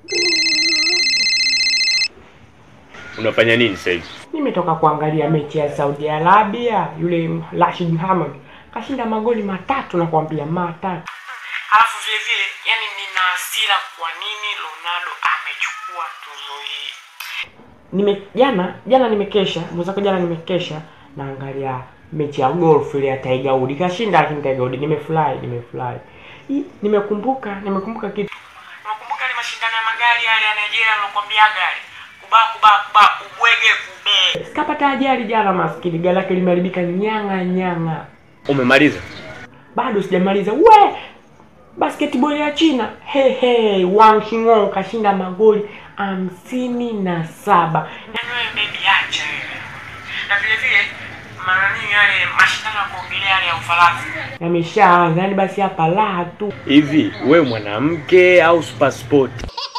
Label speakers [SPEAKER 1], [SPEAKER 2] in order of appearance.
[SPEAKER 1] Unafanya nini sasa hivi?
[SPEAKER 2] Nimetoka kuangalia mechi ya Saudi Arabia, yule Rashid Mohamed kashinda magoli matatu na kuambia matatu. Alafu vile vile, yani nina hasira kwa nini Ronaldo amechukua tuzo hii. Nime jana jana nimekesha, mwenzako jana nimekesha naangalia mechi ya golf ile ya Tiger Woods. Kashinda lakini Tiger Woods nimefurahi, nimefurahi. Hii, Nimekumbuka, nimekumbuka kitu. Unakumbuka ile mashindano ya magari yale ya Nigeria nilokuambia gari? Kuba kuba kuba ubwege kube. Sikapata ajali jana maskini, gari lake limeharibika nyanga nyanga.
[SPEAKER 1] Umemaliza?
[SPEAKER 2] Bado sijamaliza. We! Basketball ya China. He he, Wang Xingong kashinda magoli hamsini na saba. Yaani wewe baby acha wewe. Na vile vile mara nini yale mashindano ya kuogelea yale ya Ufaransa yameshaanza, yaani basi hapa raha tu.
[SPEAKER 1] Hivi wewe mwanamke au super sport?